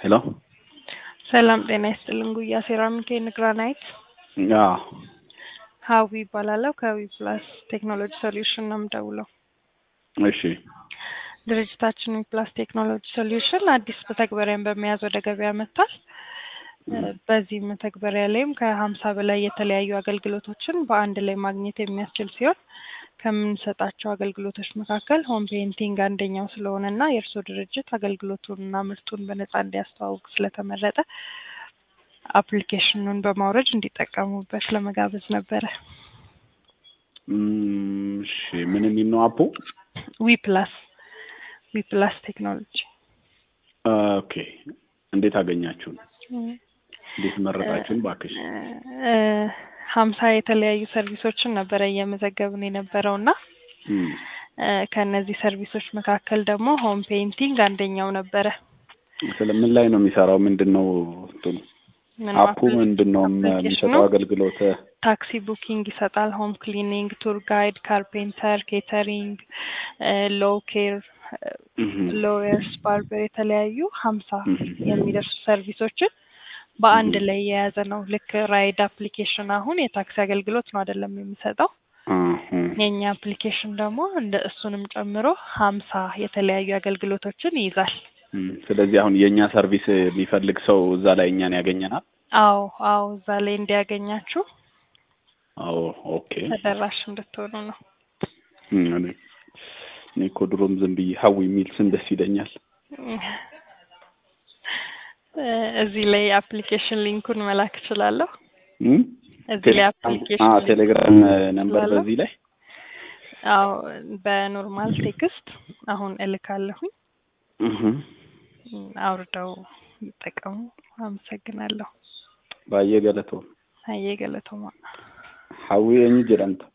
ሄሎ ሰላም ጤና ይስጥልን። ጉያ ሴራሚክ ግራናይት አዎ ሀዊ ይባላለሁ። ከዊ ፕላስ ቴክኖሎጂ ሶሉሽን ነው የምደውለው። እሺ ድርጅታችን ዊ ፕላስ ቴክኖሎጂ ሶሉሽን አዲስ መተግበሪያን በመያዝ ወደ ገበያ መጥቷል። በዚህ መተግበሪያ ላይም ከሀምሳ በላይ የተለያዩ አገልግሎቶችን በአንድ ላይ ማግኘት የሚያስችል ሲሆን ከምንሰጣቸው አገልግሎቶች መካከል ሆም ፔይንቲንግ አንደኛው ስለሆነ እና የእርስዎ ድርጅት አገልግሎቱንና ምርቱን በነጻ እንዲያስተዋውቅ ስለተመረጠ አፕሊኬሽኑን በማውረድ እንዲጠቀሙበት ለመጋበዝ ነበረ። እም፣ እሺ ምን የሚል ነው አፑ? ዊ ፕላስ ዊ ፕላስ ቴክኖሎጂ ኦኬ እንዴት አገኛችሁን? እንዴት መረጣችሁን? ባክሽ እ፣ ሀምሳ የተለያዩ ሰርቪሶችን ነበረ እየመዘገብን የነበረው እና እም፣ እ፣ ከእነዚህ ሰርቪሶች መካከል ደግሞ ሆም ፔይንቲንግ አንደኛው ነበረ። ስለ ምን ላይ ነው የሚሰራው? ምንድን ነው እንትኑ ምን አፑ ምንድን ነው አፕሊኬሽኑ የሚሰጠው አገልግሎት? ታክሲ ቡኪንግ ይሰጣል። ሆም ክሊኒንግ፣ ቱር ጋይድ፣ ካርፔንተር፣ ኬተሪንግ፣ ሎ ኬር፣ እም፣ ሎየርስ፣ ባርበር የተለያዩ ሀምሳ እም፣ የሚደርሱ ሰርቪሶችን በአንድ ላይ የያዘ ነው። ልክ ራይድ አፕሊኬሽን አሁን የታክሲ አገልግሎት ነው አይደለም የሚሰጠው። አሁን የእኛ አፕሊኬሽን ደግሞ እንደ እሱንም ጨምሮ ሀምሳ የተለያዩ አገልግሎቶችን ይይዛል። እም፣ ስለዚህ አሁን የእኛ ሰርቪስ የሚፈልግ ሰው እዛ ላይ እኛን ያገኘናል። አዎ አዎ፣ እዛ ላይ እንዲያገኛችሁ አዎ ኦኬ። ተደራሽ እንድትሆኑ ነው። እም፣ እኔ እኔ እኮ ድሮም ዝም ብዬ ሀዊ የሚል ስም ደስ ይለኛል። እ፣ እዚህ ላይ አፕሊኬሽን ሊንኩን መላክ እችላለሁ። እም? እዚህ ላይ ቴሌግራም አፕሊኬሽን አዎ፣ ሊንክ ቴሌግራም ነምበር ስላለው በዚህ ላይ አዎ በኖርማል ቴክስት አሁን እልካለሁኝ። እህ አውርደው ይጠቀሙ። አመሰግናለሁ። ባየ ገለቶ አየ ገለቶማ ሀዊ eenyu jedhamta